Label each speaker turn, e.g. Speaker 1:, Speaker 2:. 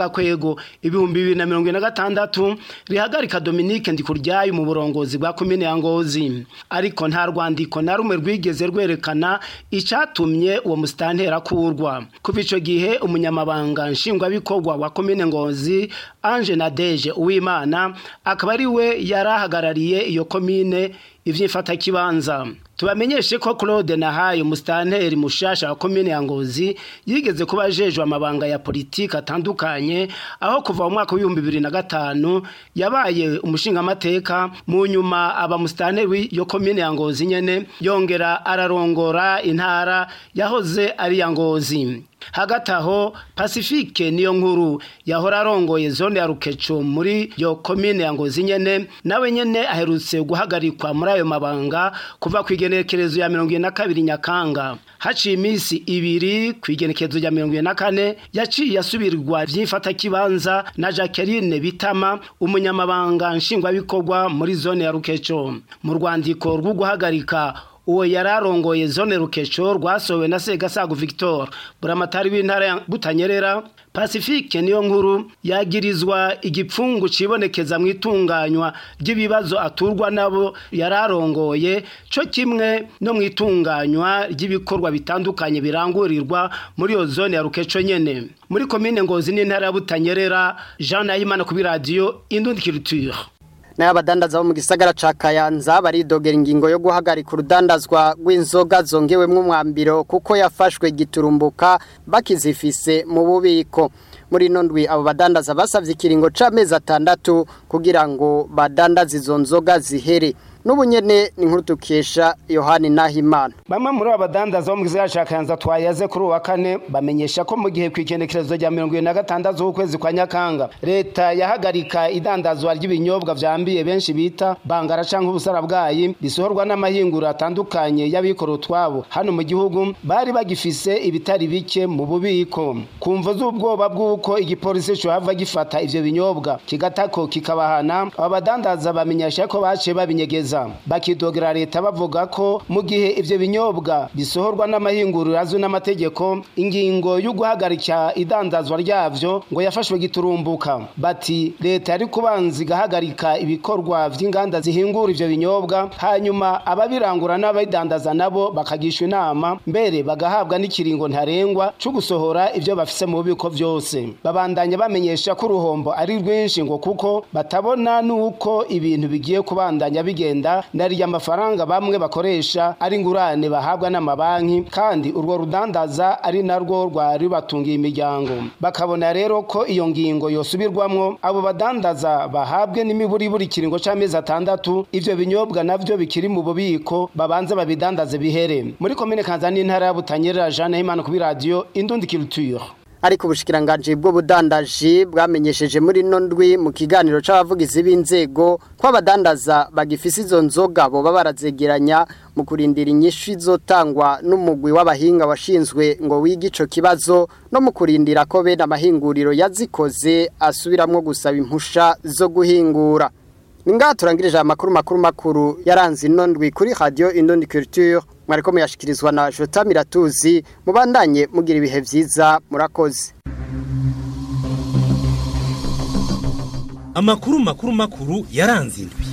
Speaker 1: gakwego ibihumbi bibiri na mirongo ine na gatandatu rihagarika Dominique Ndikuryayo mu burongozi bwa komine ya Ngozi ariko nta rwandiko na rumwe rwigeze rwerekana icatumye uwo musitantera kurwa kuva ico gihe umunyamabanga nshingwabikorwa wa komine Ngozi Ange Nadeje Uwimana akaba ari we yarahagarariye iyo komine ivyifata kibanza tubamenyeshe ko Claude Nahayo mustanteri mushasha wa komine ya Ngozi yigeze kuba ajejwe amabanga ya politiki atandukanye aho kuva mu mwaka wa 2005 yabaye umushinga amateka mu nyuma aba mustanteri yo komine ya Ngozi nyene yongera ararongora intara yahoze ari ya Ngozi hagati aho pacifique niyo nkuru yahora arongoye zone ya rukeco muri yo komine ya ngozi nyene nawe nyene aherutse guhagarikwa muri ayo mabanga kuva ku igenekerezo ya mirongo na kabiri nyakanga haciye iminsi ibiri ku igenekerezo rya mirongo na kane yaciye asubirwa vy'imfata kibanza na jacqueline bitama umunyamabanga nshingwabikorwa muri zone ya rukeco mu rwandiko rwo guhagarika uwo yararongoye zone rukeco rwasowe na Segasago Victor buramatari w'intara ya Butanyerera Pacifique niyo nkuru yagirizwa igipfungu cibonekeza mu itunganywa ry'ibibazo aturwa nabo yararongoye co kimwe no mu itunganywa ry'ibikorwa bitandukanye birangurirwa muri yo zone ya rukeco nyene muri komine ngozi n'intara ya Butanyerera Jean Nahimana ku radio Indundi Culture
Speaker 2: nayo abadandaza bo mu gisagara ca Kayanza baridogera ingingo yo guhagarika urudandazwa rw'inzoga zongewemwo umwambiro kuko yafashwe giturumbuka bakizifise mu bubiko muri ino ndwi abo badandaza basavye ikiringo c'amezi atandatu kugira ngo badandaze izo nzoga zihere n'ubu nyene ni nkuru tukesha yohani nahimana
Speaker 1: bamwe muri abo badandaza bo mu gisagara ca kayanza twayaze kuri uwa kane bamenyesha ko mu gihe ku ikendekerezo rya mirongo ibiri na gatandatu z'ukwezi kwa nyakanga leta yahagarika idandazwa ry'ibinyobwa vyambiye benshi bita bangara canke ubusara bwayi risohorwa n'amahinguro atandukanye y'abikora utwabo hano mu gihugu bari bagifise ibitari bike mu bubiko ku mvo z'ubwoba bw'uko igipolisi cohava gifata ivyo binyobwa kigatako kikabahana abo badandaza bamenyesha ko baciye babinyegeza bakidogera leta bavuga ko mu gihe ivyo binyobwa bisohorwa n'amahinguriro azwi n'amategeko ingingo yo guhagarika idandazwa ryavyo ngo yafashwe giturumbuka bati leta yari kubanza igahagarika ibikorwa vy'inganda zihingura ivyo binyobwa hanyuma ababirangura n'ababidandaza nabo bakagishwa inama mbere bagahabwa n'ikiringo ntarengwa co gusohora ivyo bafise mu bubiko vyose babandanya bamenyesha ko uruhombo ari rwinshi ngo kuko batabona n'uko ibintu bigiye kubandanya bigenda nariya amafaranga bamwe bakoresha ari ngurane bahabwa n'amabanki kandi urwo rudandaza ari narwo rwari batungiye imiryango bakabona rero ko iyo ngingo yosubirwamwo abo badandaza bahabwe n'imiburiburi kiringo c'amezi atandatu ivyo binyobwa navyo bikiri mu bubiko babanze babidandaze bihere muri komine kanza n'intara ya butanyerera Jeanne Himana kuri radio Indundi Culture
Speaker 2: ariko ubushikiranganje bw'ubudandaji bwamenyesheje muri no ndwi mu kiganiro c'abavugizi b'inzego ko abadandaza bagifise izo nzoga boba barazegeranya mu kurindira inyishu izotangwa n'umugwi w'abahinga washinzwe ngo wige ico kibazo no mu kurindira ko bene amahinguriro yazikoze asubiramwo gusaba impusha zo guhingura Ninga turangirije amakuru makuru makuru yaranze ino ndwi kuri radio Indondi Culture mwariko muyashikirizwa na Jota Miratuzi mubandanye mugira ibihe vyiza murakoze
Speaker 3: Amakuru makuru makuru yaranze indwi